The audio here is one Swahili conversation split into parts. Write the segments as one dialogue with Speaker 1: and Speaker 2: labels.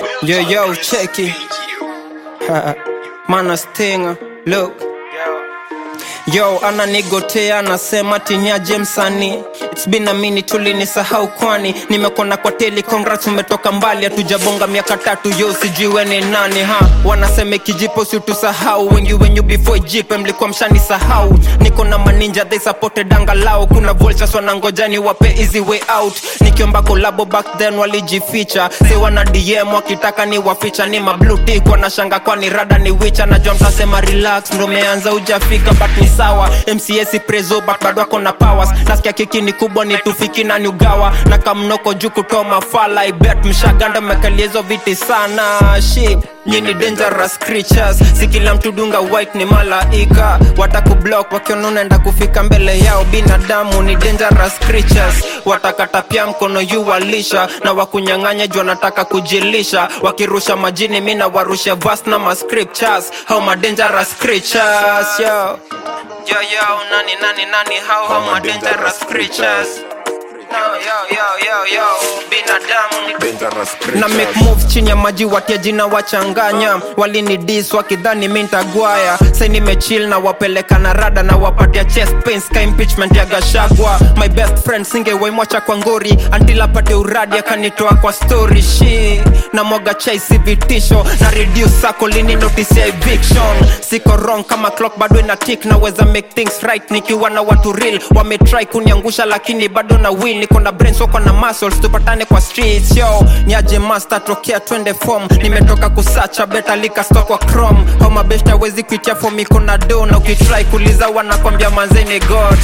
Speaker 1: Yo, yo, cheki. Mana stinga, look. Yo, ananigotea anasema tinyaje msanii It's been a minute tulinisahau kwani nimekona kwa teli congrats umetoka mbali hatujabonga miaka tatu yo sijui we ni nani ha wanasema kijipo si utusahau wengi wenyu before jipe mlikuwa mshani sahau niko na maninja they supported angalau kuna vultures wanangoja ni wape easy way out nikiomba kolabo back then walijificha si wana dm wakitaka ni waficha ni mablue tick wanashanga kwani rada ni wicha najua mtasema relax ndo meanza ujafika but ni sawa mcs prezo but bado wako na powers nasikia kiki ni kubwa ni tufiki na nyugawa na kamnoko juu kutoa mafala ibet mshaganda mekalizo viti sana shi nyini dangerous creatures si kila mtu dunga white ni malaika watakublock wakiona unaenda kufika mbele yao binadamu ni dangerous creatures watakata pia mkono yu walisha na wakunyang'anya juu wanataka kujilisha wakirusha majini mi na warusha vas na mascriptures how ma dangerous creatures yo Yo, yo, nani, nani, nani, how, how my dangerous creatures. No, yo, yo, yo, yo, binadamu ni
Speaker 2: dangerous
Speaker 1: na make
Speaker 2: creatures.
Speaker 1: moves chini ya maji watia jina wachanganya walini dis wakidhani mi ntagwaya sai nimechill na wapeleka na rada na wapatia chest pains ka impeachment ya gashagwa my best friend singewaimwacha kwa ngori until apate uradi akanitoa kwa story shi na mwaga chai si vitisho na reduce sako lini notice ya eviction siko wrong kama clock bado ina tick naweza make things right nikiwa na watu real wametry kuniangusha lakini bado na win niko na brains wako na muscles tupatane kwa streets yo niaje master tokea twende form nimetoka kusacha beta lika stock kwa chrome au mabest hawezi kuitia form iko na do na ukitry kuliza wanakwambia manzeni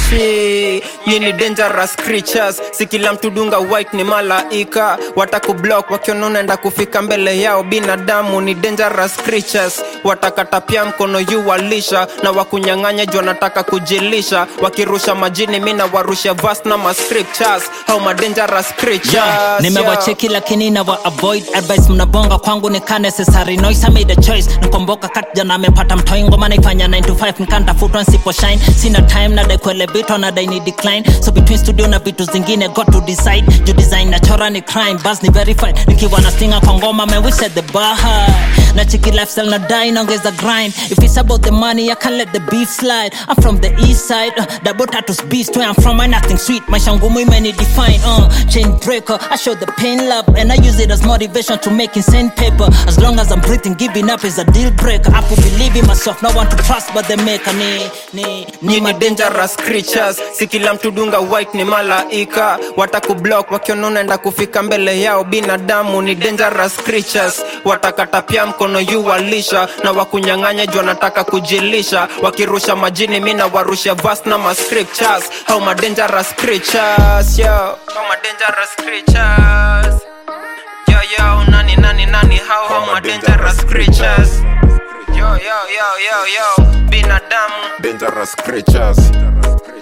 Speaker 1: gochi nyini dangerous creatures si kila mtu dunga white ni malaika watakublock wakiona unaenda kufika mbele yao binadamu ni dangerous creatures watakata pia mkono yu walisha na wakunyang'anya juu wanataka kujilisha wakirusha majini mi na warusha vas na mascriptures how ma dangerous creatures
Speaker 3: Yeah,
Speaker 1: yo.
Speaker 3: nimewacheki lakini nawa avoid advice mnabonga kwangu ni ka necessary noise I made a choice nikomboka kat jana amepata mtoi ngoma naifanya 9 to 5 nikantafutwa nsipo shine sina time nadai kuelevitwa nadai ni decline so between studio na vitu zingine got to decide juu design nachora ni crime bas ni verified nikiwa na stinga kwa ngoma man we set the bar high na chiki lifestyle na die naongeza grind if it's about the money I can't let the beef slide I'm from the east side uh, double tattoos beast where I'm from I nothing sweet maisha ngumu imeni define uh, chain breaker I show the pain love and I use it as motivation to make insane paper as long as I'm breathing giving up is a deal breaker I could believe in myself no one to trust but the maker ni ni
Speaker 1: ni ni dangerous creatures si kila mtu dunga white ni malaika watakublock wakiona unaenda kufika mbele yao binadamu ni dangerous creatures watakata pia mkono yu walisha na wakunyang'anya juu wanataka kujilisha wakirusha majini mi na warusha vas na mascriptures how ma dangerous creatures yo how ma dangerous creatures yo yo nani nani nani how how ma dangerous creatures yo yo yo yo yo binadamu
Speaker 2: dangerous creatures